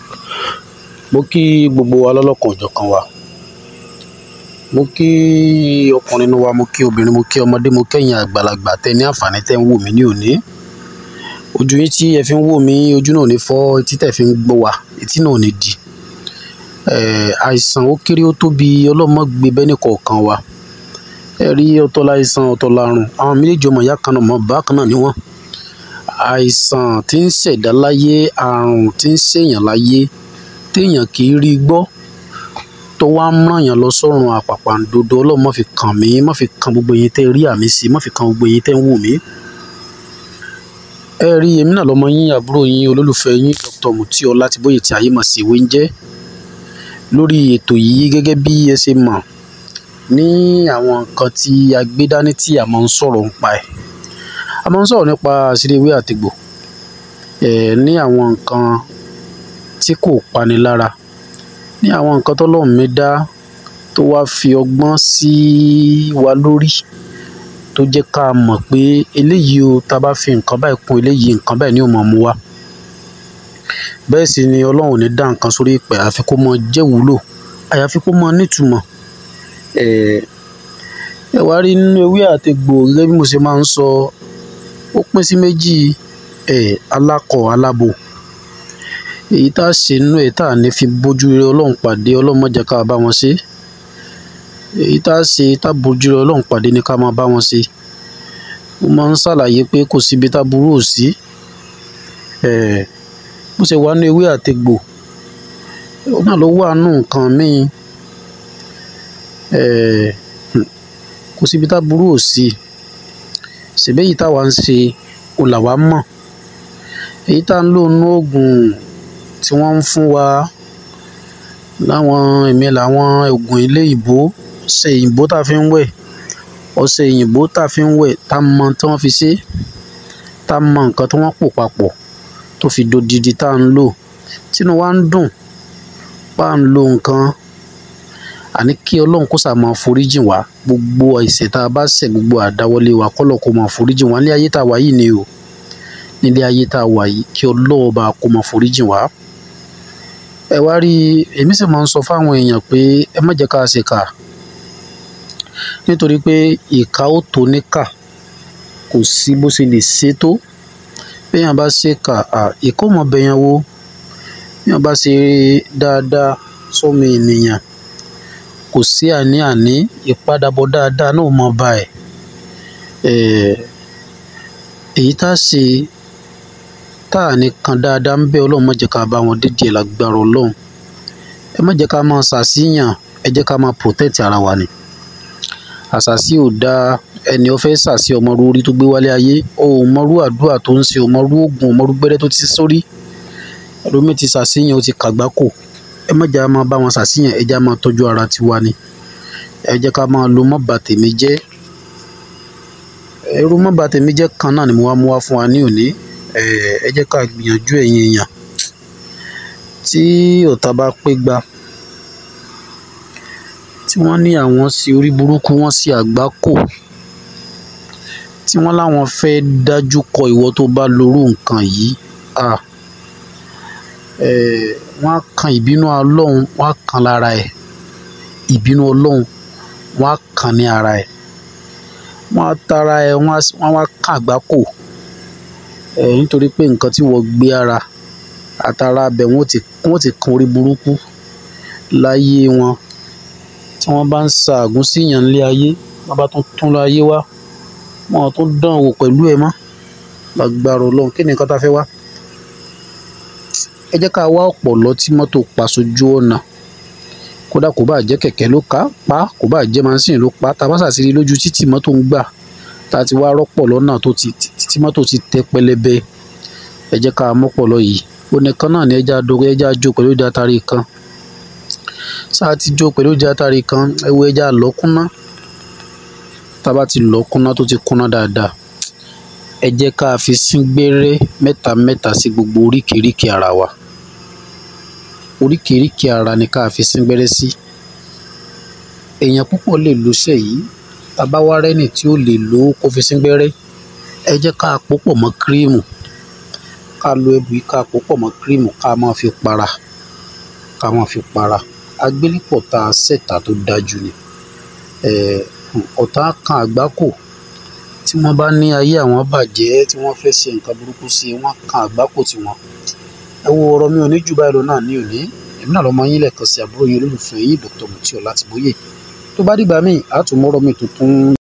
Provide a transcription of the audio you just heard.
mo kí gbogbo wa lọ́lọ́kan òjọ̀kan wa mo kí ọkùnrin wa mo kí obìnrin mo kí ọmọdé mo kẹ́yìn àgbàlagbà tẹ ní àǹfààní tẹ́ ń wò mí ní òní ojú yín tí ẹ fi ń wò mí ojú náà ò ní fọ́ etí tẹ́ fi ń gbọ́ wa etí náà ò ní di àìsàn ó kéré ó tóbi ọlọ́mọ gbé bẹ́ẹ̀ nìkọ̀ọ̀kan wa ẹ rí ọ̀tọ̀ láìsàn ọ̀tọ̀ lárùn àwọn méjèèjì ọmọ ìyá kan náà mọ̀ bákan náà ni wọ́n àìsàn tí ń ṣẹ̀dá láyé àrùn tí ń ṣèyàn láyé téèyàn kì í rí gbọ́ tó wá ń ràn yàn lọ sọ́run àpàpàǹdodo ọlọ́run má fi kàn mí má fi kan gbogbo yín tẹ́ rí àmì sí má fi kan gbogbo yín tẹ́ ń wò mí. ẹ rí èmi náà lọmọ yín àbúrò yín olólùfẹ́ yín Dr. Muti Ọlátìbóyè tí ayé mọ̀ sí ìwé ń jẹ́ lórí ètò yìí gẹ́gẹ́ bí ẹ ṣe mọ̀ ní àwọn nǹkan tí a gbé dání tí a máa ń sọ̀rọ̀ nípa ẹ̀ a máa ń sọ̀rọ̀ nípa àṣírí ewé àtegbò ẹ̀ ní àwọn nǹkan tí kò pani lára ní àwọn nǹkan tọ́lọ́run mi dá tó wá fi ọgbọ́n sí wa lórí tó jẹ́ ká mọ̀ pé eléyìí o tá a bá fi nǹkan báyìí kún eléyìí nǹkan báyìí ni ó máa mú wá bẹ́ẹ̀ sì ni ọlọ́run ò ní dá nǹkan sórí ìpẹ́ àfi kó mọ jẹ́ wúlò àyàfi kó mọ nítumọ̀ ẹ wá rí nínú ewé àtegbò gẹ́gẹ́ bí mo ṣe máa ń sọ ó pín sí méjì alákọ̀ alábò èyí tá a ṣe nínú ẹ̀ tá a ní fi bójú rere ọlọ́run pàdé ọlọ́run má jẹ́ ká bá wọn ṣe èyí tá a ṣe tá a bójú rere ọlọ́run pàdé ni ká máa bá wọn ṣe mo máa ń ṣàlàyé pé kò síbi tá a burú ò sí bó ṣe wà ní ewé àtegbò ó náà ló wà nù nǹkan míì kò síbi tá a burú ò sí ṣèbí èyí táwa ń ṣe kò là wá mọ̀ èyí tá a ń lò nú oògùn tí wọ́n ń fún wa láwọn èmi làwọn oògùn ilé ìbò ọṣẹ òyìnbó tá a fi ń wẹ̀ ọṣẹ òyìnbó tá a fi ń wẹ̀ tá a mọ tí wọ́n fi ṣe tá a mọ nǹkan tí wọ́n pò papọ̀ tó fi dodidi tá a ń lò tínú wa ń dùn bá a ń lo nǹkan àní kí ọlọ́run kó sà máa foríjìn wá gbogbo ẹ̀ṣẹ̀ tá a bá ṣẹ̀ gbogbo àdáwọlé wa kọ́lọ̀ kó máa foríjìn wá ní ayé tá a wà yìí ni o nílé ayé tá a wà yìí kí ọlọ́run bá kó máa foríjìn wá. ẹ wá rí èmi sì máa ń sọ fáwọn èèyàn pé ẹ má jẹ́ ká ṣe kà nítorí pé ìka ó tó níkà kò sí bó ṣe lè ṣe tó béèyàn bá ṣe kà ìkó mọ̀ bẹ̀yàn wo béèyàn bá ṣe dáadáa sọ́mọ ènìyàn kò sí àní-àní ìpadàbọ̀ dáadáa náà mọ̀ bá ẹ̀ èyí tá a ṣe tá a ní kan dáadáa ń bẹ ọlọ́run má jẹ́ ká bá wọn dídì ẹ̀ lágbára ọlọ́run ẹ má jẹ́ ká máa ṣàṣìyàn ẹ jẹ́ ká máa protect ara wa ni àṣàṣì ò dáa ẹni ó fẹ́ ṣàṣì ọmọrú orí tó gbé wálé ayé o ò mọrú àdúrà tó ń ṣe ọmọrú oògùn ọmọrú gbẹ́rẹ́ tó ti sórí ẹlòmíì ti ṣàṣìyàn ó ti kàgbákò ẹ má jẹ́ ká máa bá wọn ṣàṣìyàn ẹ jẹ́ ká máa tọ́jú ara tiwa ni ẹ jẹ́ ká máa lo mọ́ bà tèmi jẹ́ irú mọ́ bà tèmi jẹ́ kan náà ni mo wá mú wá fún wa ní òní ẹ jẹ́ ká gbìyànjú ẹ̀yin èèyàn tí ọ̀tá bá pé gba tí wọ́n ní àwọn sí orí burúkú wọ́n sí àgbákò tí wọ́n láwọn fẹ́ dájú kọ ìwọ tó bá lórú nǹkan yìí wọ́n á kan ìbínú ọlọ́run wọ́n á kan lára ẹ̀ ìbínú ọlọ́run wọ́n á kan ní ara ẹ̀ wọ́n á tara ẹ̀ wọ́n á wá kan àgbákò nítorí pé nǹkan tí wọ́n gbé ara àtàrà abẹ wọ́n ti wọ́n ti kan orí burúkú láyé wọn tí wọ́n bá ń sa àgún síyàn nílé ayé wọ́n bá tún tún láyé wá wọ́n tún dán wò pẹ̀lú ẹ̀ mọ́ lágbára ọlọ́run kí ni nǹkan tá a fẹ́ wá ẹ jẹ́ ká wá ọ̀pọ̀lọ́ tí mọ́tò pa sójú ọ̀nà kódà kò bá jẹ́ kẹ̀kẹ́ ló ká pa kò bá jẹ́ mánsìn ló pa tá a bá ṣàṣírí lójú títì mọ́tò ń gbà tá a ti wá rọ́pọ̀ lọ́nà tó ti tí mọ́tò ti tẹ́ pẹlẹbẹ ẹ jẹ́ ká mọ́pọ̀lọ́ yìí onìkan náà ni ẹja dogo ẹja jó pẹ̀lú ìdí atari kan sáà ti jó pẹ̀lú ìdí atari kan ẹ wo ẹja lọ́kúnná tá a bá ti lọ́kúnná tó ti kúnná dáadáa ẹ jẹ́ ká fi sín gbẹ́rẹ́ mẹ́ta mẹ́ta sí gbogbo oríkèéríkèé ara wa oríkèéríkèé ara ni ká fi sín gbẹ́rẹ́ sí èèyàn púpọ̀ lè lo iṣẹ́ yìí tá a bá wá rẹ́nì tí ó lè lò ó kó fi sín gbẹ́rẹ́ ẹ jẹ́ ká pòpọ̀ mọ́ kírímù ká lo ẹbù yìí ká pòpọ̀ mọ́ kírímù ká máa fi para ká máa fi para agbélépọ̀ tá a ṣẹ̀tà tó dájú ni ọ̀tá kan àgbákò tí wọ́n bá ní ayé àwọn bàjẹ́ tí wọ́n fẹ́ ṣe nǹkan burúkú sí i wọ́n kan àgbákò tí wọ́n ẹ wo ọ̀rọ̀ mi ò ní jù báyìí lọ náà ní òní èmi náà lọ́mọ yín lẹ́ẹ̀kan sí àbúrò yín olólùfẹ́ yín Dr. Mutiu Ọlátìbóyè tó bá dìgbà míì á tún mọ́rọ̀ mi tuntun